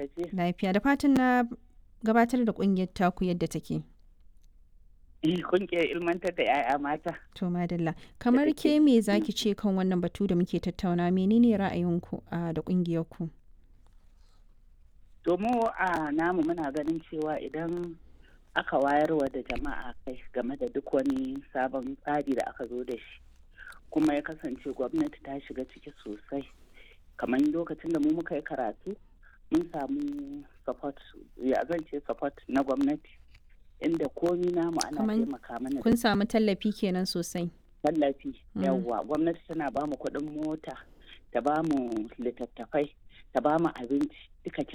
gajiya. Lafiya da fatan na gabatar da ƙungiyar taku yadda take. Kungiyar ilmantar da 'ya'ya mata. To madalla. Kamar ke me zaki ce kan wannan batu da muke tattauna menene ra'ayinku a da ƙungiyarku? To mu a namu muna ganin cewa idan aka wayarwa da jama'a kai game da duk wani sabon tsari da aka zo da shi kuma ya kasance gwamnati ta shiga ciki sosai kamar lokacin da mu muka yi karatu mun samu support ya zan ce support na gwamnati inda komi namu ana Kaman taimaka mana da Kun samu tallafi kenan sosai. tallafi Mm. yawwa gwamnati tana ba mu kuɗin mota ta ba mu littattafai ta ba mu abinci duka